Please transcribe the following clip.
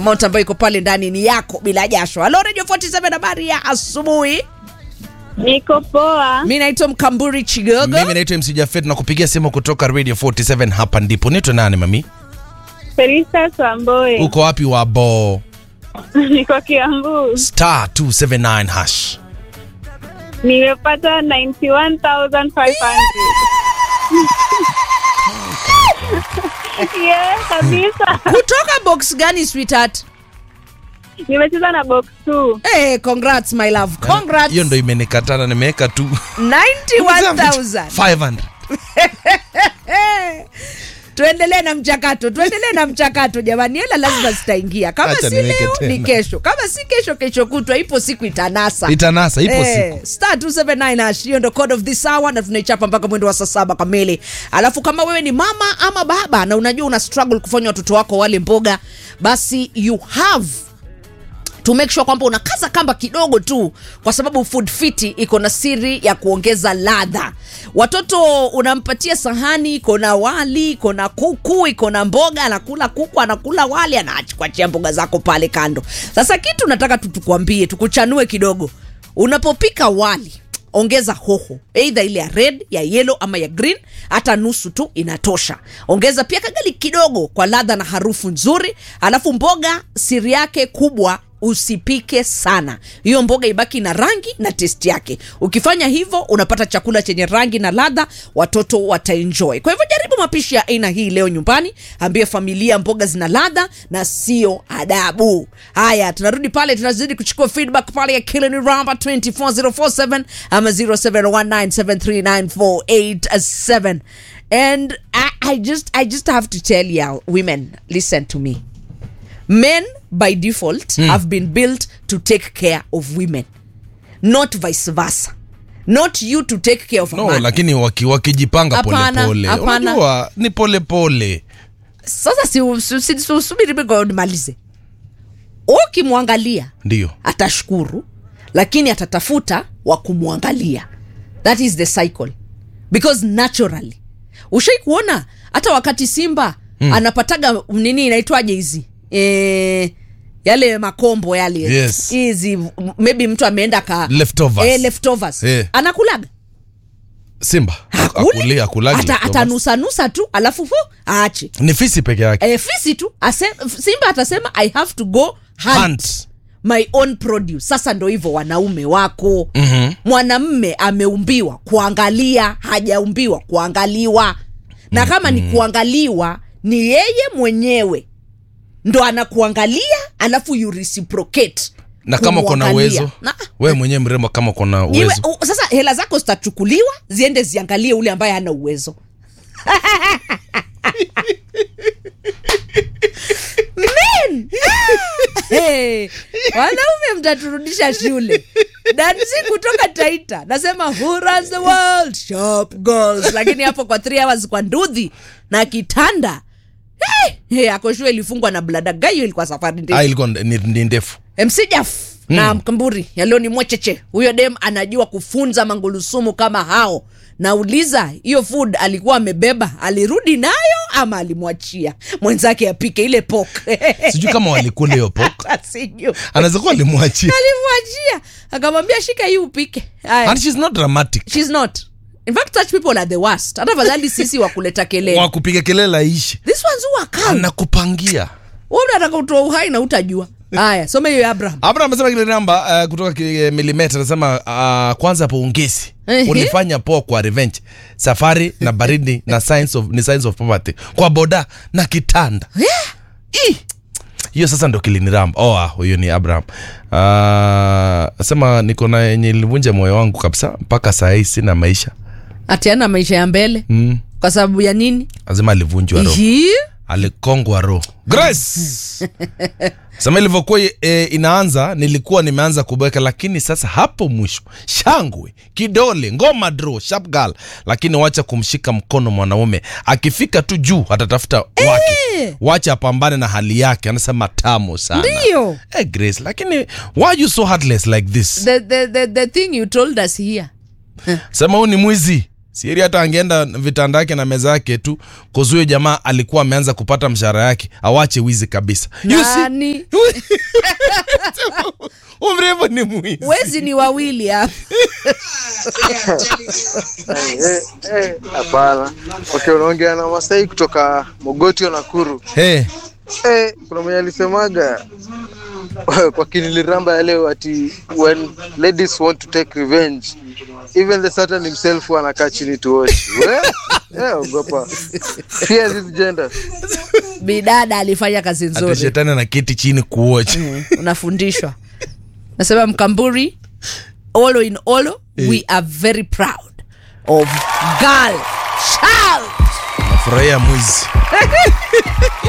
moto ambayo iko pale ndani ni yako bila jasho. Halo Radio 47 habari ya asubuhi. Niko poa. Mi naitwa Mkamburi Chigogo. Mimi naitwa MC Jafet na kupigia simu kutoka Radio 47 hapa ndipo. Nitwa nani mami? Felista Swamboe. Uko wapi wabo? Niko Kiambu. Star 279 hash. Nimepata 91,500. yeah, kabisa. Kutoka box gani sweetheart? Nimecheza na box 2. Hey, congrats my love. Congrats. Hiyo ndo imenikatana nimeweka tu 91,000. 500. tuendelee na mchakato tuendelee na mchakato jamani hela lazima zitaingia kama Acha si niweke leo tena. ni kesho kama si kesho kesho kutwa ipo siku itanasa Itanasa ipo Eh, siku. star 279 hash hiyo ndo code of this hour na tunaichapa mpaka mwendo wa saa saba kamili alafu kama wewe ni mama ama baba na unajua una struggle kufanya watoto wako wale mboga basi you have to make sure kwamba unakaza kamba kidogo tu kwa sababu food fiti iko na siri ya kuongeza ladha watoto unampatia sahani iko na wali iko na kuku iko na mboga anakula kuku anakula wali anakuachia mboga zako pale kando sasa kitu nataka tu tukwambie tukuchanue kidogo unapopika wali ongeza hoho eidha ile ya red ya yellow ama ya green hata nusu tu inatosha ongeza pia kagali kidogo kwa ladha na harufu nzuri alafu mboga siri yake kubwa usipike sana hiyo mboga ibaki na rangi na testi yake ukifanya hivyo unapata chakula chenye rangi na ladha watoto wataenjoy kwa hivyo jaribu mapishi ya aina hii leo nyumbani ambie familia mboga zina ladha na sio adabu haya tunarudi pale tunazidi kuchukua feedback pale ya kilini ramba 24047 ama 0719739487 and I, I just i just have to tell you women listen to me men by default have been built to take care of women not vice versa not you to take care of a No, man. lakini waki, wakijipanga Hapana, polepole. hapana. Unajua ni polepole. sasa si- si- si- si- subiri mimi nimalize ukimwangalia Ndio. atashukuru lakini atatafuta wa kumwangalia that is the cycle because naturally ushai kuona hata wakati simba hmm. anapataga nini inaitwaje hizi e, yale makombo yale Yes. hizi m- maybe mtu ameenda ka Leftovers. eh, leftovers. Eh. anakulaga Simba. Hakuli. Akuli, akulagi Ata- leftovers. atanusanusa tu alafu fu aache Ni fisi peke yake. e, fisi tu ase, simba atasema i have to go hunt, Hunt. my own produce sasa ndo hivyo wanaume wako Mhm. mwanamme ameumbiwa kuangalia hajaumbiwa kuangaliwa na kama ni kuangaliwa ni yeye mwenyewe ndo anakuangalia alafu you reciprocate Na kama uko na kumwangalia. uwezo, Na- wewe mwenyewe mrembo kama uko na Iwe, uwezo. u, sasa hela zako zitachukuliwa ziende ziangalie ule ambaye hana uwezo Men! hey, wanaume mtaturudisha shule dansi kutoka taita nasema who runs the world sharp girls lakini hapo kwa 3 hours kwa ndudhi na kitanda hey, hey, akoshua ilifungwa na bladagayo ilikuwa safari ndefu Ah, ilikuwa ni, ni ndefu. MC Jaf na Mkamburi yaleo ni mwecheche. Huyo dem anajua kufunza mangulusumu kama hao. Nauliza, hiyo food alikuwa amebeba, alirudi nayo ama alimwachia mwenzake apike ile pok? Sijui kama walikula hiyo pork. Hata sijui. Anaweza kuwa alimwachia. Alimwachia akamwambia shika hii upike. Haya. And she's not dramatic. She's not. In fact, such people are the worst. Hata fadhali sisi wa kuleta kelele. Wa kupiga kelele aishi. This one's who are calm. Anakupangia. Wewe unataka utoa uhai na utajua. Haya, some hiyo ya Abraham. Abraham amesema kile namba uh, kutoka ki- milimeta anasema uh, kwanza pongezi Ehe. ulifanya poa kwa revenge safari na baridi na signs of, ni signs of poverty kwa boda na kitanda Ih! hiyo sasa ndo kiliniramba oh, ah, huyo ni abraham uh, asema niko na yenye ilivunja moyo wangu kabisa mpaka saa hii sina maisha Atiana maisha ya mbele. mm. Kwa sababu ya nini? azima alivunjwa roho Hii? alikongwa roho grace sema ilivyokuwa e, inaanza nilikuwa nimeanza kubweka lakini sasa hapo mwisho shangwe kidole ngoma dro sharp girl lakini wacha kumshika mkono mwanaume akifika tu juu atatafuta wake wacha apambane na hali yake anasema tamu sana Ndio. hey, grace lakini why are you so heartless like this the, the, the, the thing you told us here sema huu ni mwizi sieri hata angeenda vitanda yake na meza yake tu kozuyo jamaa alikuwa ameanza kupata mshahara yake awache wizi kabisa You see? nani umrembo ni mwizi wezi ni wawili hapa Eh, eh, hapana. Okay, unaongea na Masai kutoka Mogotio Nakuru. hey, Eh, kuna mwenye alisemaga kwa kiniliramba ya leo ati when ladies want to take revenge even the Satan himself anakaa chini to watch. We, eh, ogopa. Fear this gender. bidada alifanya kazi ati nzuri shetani anaketi chini kuocha unafundishwa nasema mkamburi olo in olo we are very proud of girl child nafurahia mwizi